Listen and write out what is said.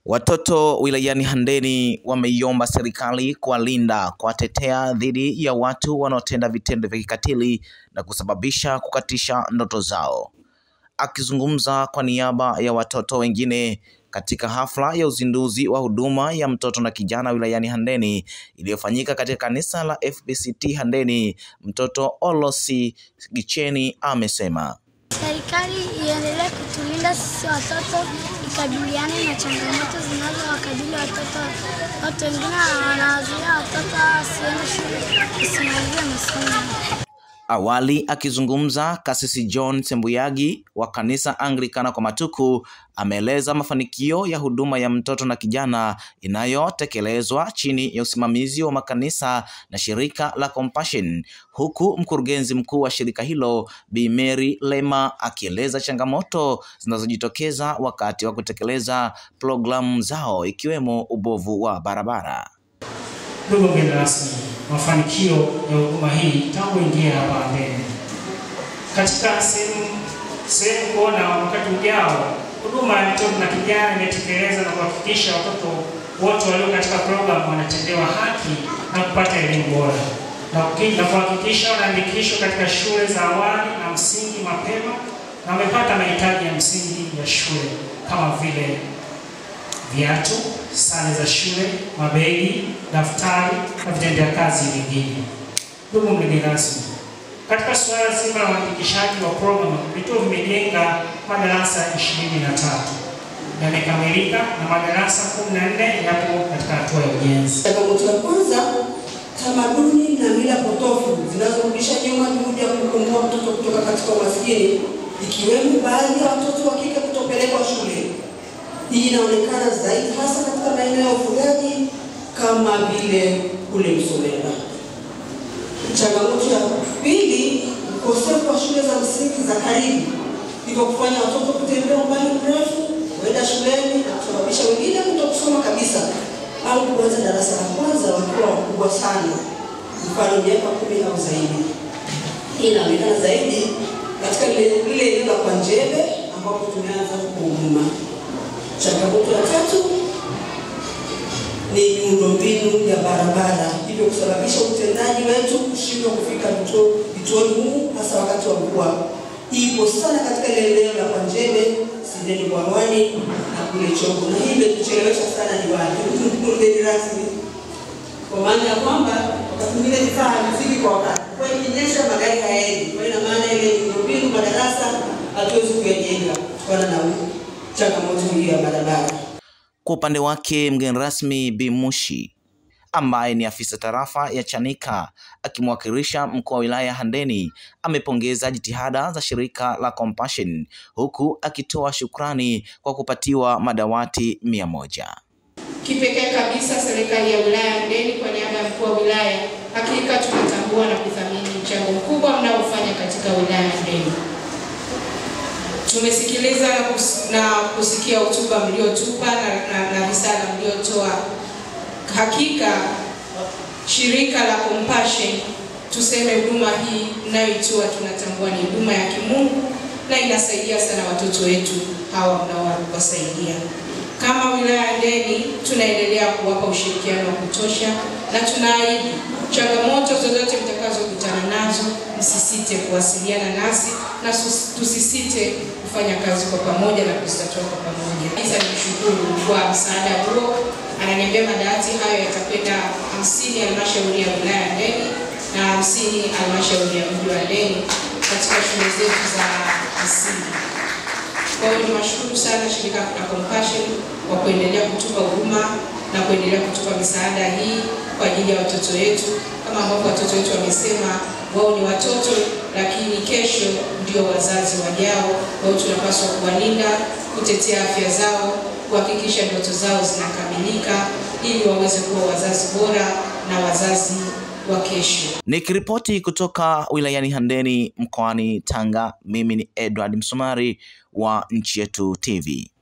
Watoto wilayani Handeni wameiomba serikali kuwalinda, kuwatetea dhidi ya watu wanaotenda vitendo vya kikatili na kusababisha kukatisha ndoto zao. Akizungumza kwa niaba ya watoto wengine katika hafla ya uzinduzi wa huduma ya mtoto na kijana wilayani Handeni iliyofanyika katika kanisa la FPCT Handeni, mtoto Olosi Gicheni amesema Serikali iendelee kutulinda sisi watoto, ikabiliane na changamoto zinazowakabili watoto. Watu wengine wanawazuia watoto wasiende shule, wasimalize masomo. Awali akizungumza, Kasisi John Sembuyagi wa kanisa Anglikana kwa Matuku ameeleza mafanikio ya huduma ya mtoto na kijana inayotekelezwa chini ya usimamizi wa makanisa na shirika la Compassion, huku mkurugenzi mkuu wa shirika hilo Bi Mary Lema akieleza changamoto zinazojitokeza wakati wa kutekeleza programu zao ikiwemo ubovu wa barabara. Ndugu mgeni rasmi, mafanikio ya huduma hii tangu ingia hapa Handeni, katika sehemu sehemu kuona wakati ujao huduma ya mtoto na kijana imetekeleza na kuhakikisha watoto wote walio katika programu wanatendewa haki na kupata elimu bora na kuki- na kuhakikisha wanaandikishwa katika shule za awali na msingi mapema na wamepata mahitaji ya msingi ya shule kama vile viatu, sare za shule, mabegi, daftari na vitendea kazi vingine. Ndugu mgeni rasmi, katika suala zima la uandikishaji wa programu, vituo vimejenga madarasa 23 yamekamilika na madarasa 14 yapo katika hatua ya ujenzi. Changamoto ya kwanza, tamaduni na mila potofu zinazorudisha nyuma juhudi ya kukomboa mtoto kutoka katika umaskini, ikiwemo baadhi ya watoto wa kike kutopelekwa shule. Hii inaonekana zaidi hasa katika maeneo ya ufugaji kama vile kule Msomera. Changamoto ya pili, ukosefu wa shule za msingi za karibu, hivyo kufanya watoto kutembea umbali mrefu kwenda shuleni na kusababisha wengine kutokusoma kabisa au kuanza darasa la kwanza wakiwa wakubwa sana, mfano miaka kumi au zaidi. Hii inaonekana zaidi katika lile lile eneo la Kwanjebe ambapo tumeanza kuhuduma. Changamoto ya tatu ni miundombinu ya barabara, hivyo kusababisha utendaji wetu kushindwa kufika vituo vituoni humu, hasa wakati wa mvua. Hii ipo sana katika ile eneo la Kwanjebe, Sideni Bwawani na kule Chogo, na hii imetuchelewesha sana diwani, mgeni rasmi, kwa maana ya kwamba wakati mwingine vifaa havifiki kwa wakati, kwa hiyo ikinyesha magari hayaendi. Kwa hiyo ina maana ile miundombinu madarasa hatuwezi kuyajenga kutokana na changamoto hiyo ya barabara. Kwa upande wake mgeni rasmi Bi Mushi ambaye ni afisa tarafa ya Chanika akimwakilisha mkuu wa wilaya Handeni amepongeza jitihada za shirika la Compassion huku akitoa shukrani kwa kupatiwa madawati mia moja. Kipekee kabisa serikali ya wilaya ya Handeni kwa niaba ya mkuu wa wilaya, hakika tunatambua na kuthamini mchango mkubwa mnaofanya katika wilaya ya Handeni. Tumesikiliza na, kus, na kusikia hotuba mliotupa na, na, na risala mliotoa. Hakika shirika la Compassion, tuseme huduma hii mnayoitoa tunatambua ni huduma ya kimungu na inasaidia sana watoto wetu hawa mnaowasaidia. Kama wilaya ya Handeni tunaendelea kuwapa ushirikiano wa kutosha na tunaahidi changamoto zozote mtakazokutana nazo, msisite kuwasiliana nasi na sus- tusisite kufanya kazi kwa pamoja na kuzitatua kwa pamoja. Sasa nimshukuru kwa msaada huo, ananiambia madawati hayo yatakwenda hamsini halmashauri ya wilaya ya Handeni na hamsini halmashauri ya mji wa Handeni katika shule zetu za msingi. Kwa hiyo niwashukuru sana shirika la Compassion kwa kuendelea kutupa huduma na kuendelea kutupa misaada hii kwa ajili ya watoto wetu. Kama ambavyo watoto wetu wamesema, wao ni watoto, lakini kesho ndio wazazi wajao. Kwa hiyo tunapaswa kuwalinda, kutetea afya zao, kuhakikisha ndoto zao zinakamilika ili waweze kuwa wazazi bora na wazazi wa kesho. Nikiripoti kutoka wilayani Handeni mkoani Tanga, mimi ni Edward Msumari wa Nchi Yetu TV.